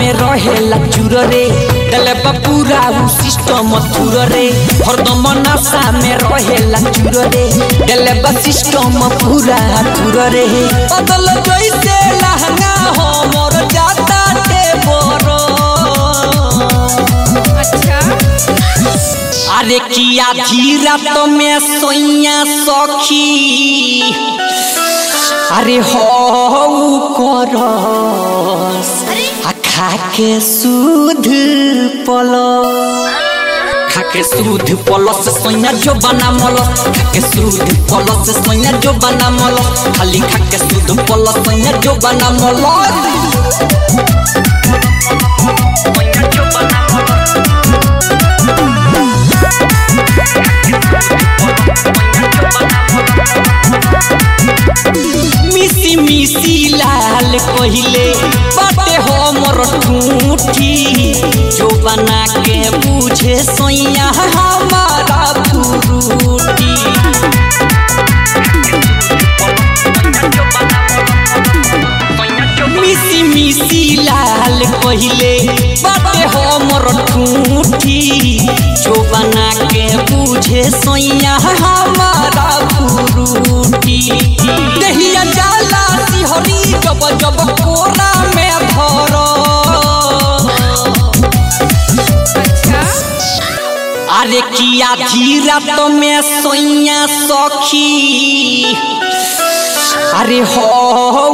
में रहेला चूर रे दले पूरा उ सिस्टम थुर रे हरदम नशा में रहेला चूर रे दले सिस्टम पूरा थुर रे बदल जैसे लहंगा हमर जाता ते बरो अच्छा अरे किया धीरा तो में सोइया सखी अरे हो करस आ खा के सुध पलो खा के सुध पलस सोइया जो बना मलस खा के सुध पलस सोइया जो बना मलस खाली खा के सुध पलस सोइया जो बना मलस मिसी मिसी लाल कहिले बाटे हमर ठूठी जो बना के बुझे सोइया हमारा फुरूटी मिसी मिसी लाल कहिले बाटे हमर ठूठी जो बना के बुझे सोइया हमारा फुरूटी दहिया जाला सिहरी जब जब कोरा में धरो अच्छा अरे किया धीरा तो में सोइया सखी अरे हो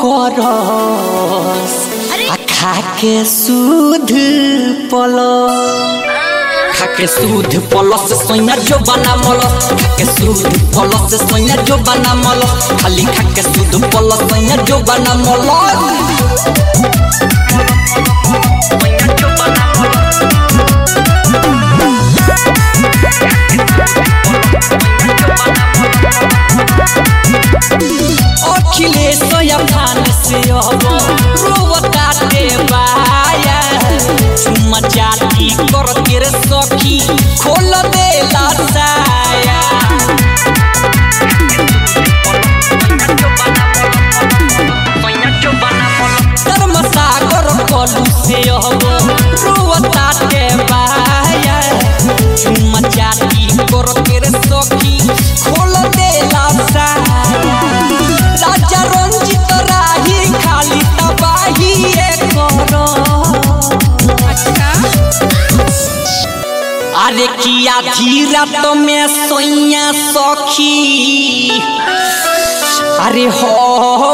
करस आ खा के सुध पलो खा के सुध पलस सोइया जो बना मलस खा के सुध पलस सोइया जो बना मलस खाली खा के सुध पलस सोइया जो बना मलस अखिलेश अफान से अब रोवता दे बाया चुम्मा चाटी कर के रे सखी खोल दे साया धर्म सागर कलू से अब रोवता दे बाया चुम्मा चाटी कर के रे सखी खोल दे साया राजा रंजित राही खाली तबाही करो अच्छा अरे किया धीरा तो में सोइया सखी अरे हो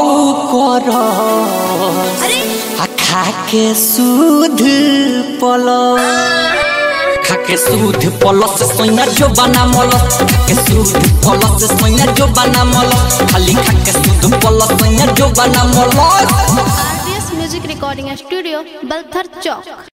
करस आ खा के सुध पलो खा के सुध पलस सोइया जो बना मलस खा के सुध पलस सोइया जो बना मलस खाली खा के सुध पलस सोइया जो बना मलस RDS music recording studio Balthar चौक